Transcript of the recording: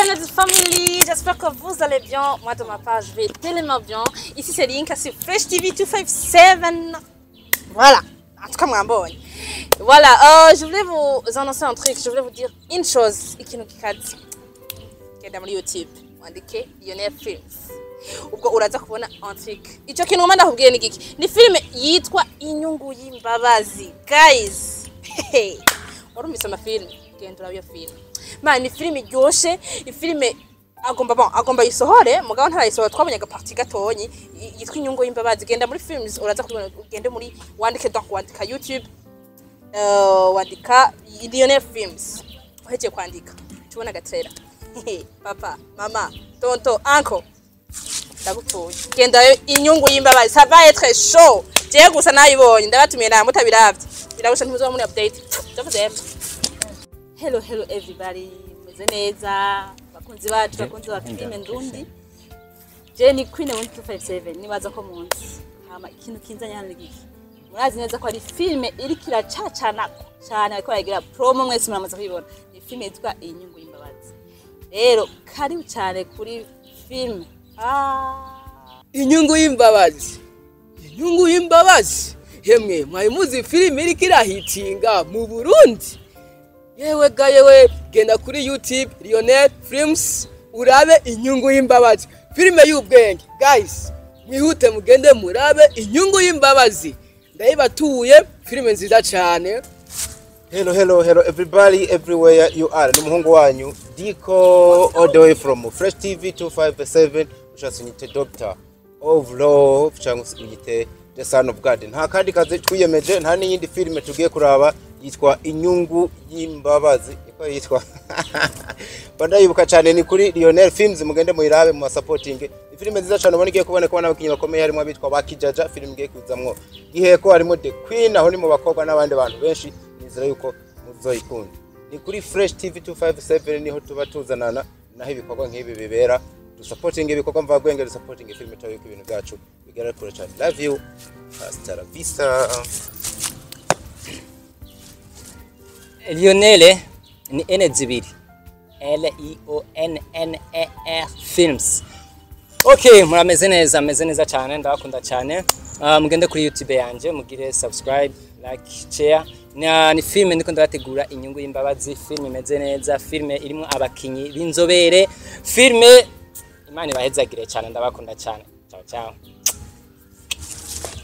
Salut notre famille, j'espère que vous allez bien. Moi de ma part, je vais tellement bien. Ici c'est Linka sur Fresh TV 257. Voilà, en tout cas moi bon. Voilà, euh, je voulais vous annoncer un truc, je voulais vous dire une chose. Ikintu kikazi. Genda muri YouTube, wandike Lionel Films. ubwo uraza kubona un truc icyo kintu ngomba ndakubwiye ni giki ni filime yitwa inyungu y'imbabazi guys warumvise amafilime genda urabe iyo filime man ni filime iryoshe ifilime agomba bon agomba yisohore mugabo ntarayisohora twabonye agaparti gatonyi y- yitwa inyungu y'imbabazi genda muri films uraza kubibona ugende muri wandike donc wandika youtube uh, wandika Lionel Films uhejeje kwandika tubona agatrera papa mama tonto uncle ndagupfuye gendayo inyungu y'imbabazi ça va être chaud jewe gusa nayibonye ndabatumiye nawe mutabiravye biragusha ntimuzoba muri update ndavuze hello hello everybody meze neza bakunzi bacu bakunzi ba filime ndundi je ni queen wa 257 nibaza ko munsi hama ikintu kinzanye hano ni giki murazi neza ko ari filime iriko iracacana cyane ariko baragira promo mwese muramaze kuyibona ni filime yitwa inyungu y'imbabazi rero karibu cyane kuri filime ah. inyungu y'imbabazi inyungu y'imbabazi hemwe mwari muzi filime iriko irahitinga mu burundi yewe ga yewe genda kuri youtube lionel films urabe inyungu y'imbabazi filime y'ubwenge guys mwihute mugende murabe inyungu y'imbabazi ndayibatuye filime nziza cyane Hello, hello, hello, everybody, everywhere you are. Ni umuhungu wanyu Diko all the way from Fresh TV 257 ushatse unyite Doctor of Love cyangwa se unyite The Son of God. Nta kandi kazi twiyemeje nta n'iyindi filime tugiye kuraba yitwa Inyungu y'Imbabazi. Niko yitwa. Bandayibuka cyane ni kuri Lionel Films mugende muyirabe mu supporting. Filime nziza cyane ubona igiye kuboneka n'abakinnyi bakomeye harimo abitwa Bakijaja filime igiye kuzamwo. Giheko harimo The Queen aho ni mu bakobwa n'abandi bantu benshi nizera yuko muzoyikunda ni kuri fresh tv 257 niho tuba tuzanana naho ibikorwa nk'ibi bibera dusapotinga ibikorwa mvagwenge dusapotinga filime tayo yuko ibintu byacu bigera kure cyane love you hasta la vista Lionel ni ene zibiri L I O N N E R Films Okay murameze neza meze neza cyane ndabakunda cyane uh, mugende kuri YouTube yanje mugire subscribe like share na ni filme ndiko ndabategura inyungu y'imbabazi filme imeze neza filme irimo abakinyi b'inzobere filme imana ibahezagire cyane ndabakunda cyane ciao ciao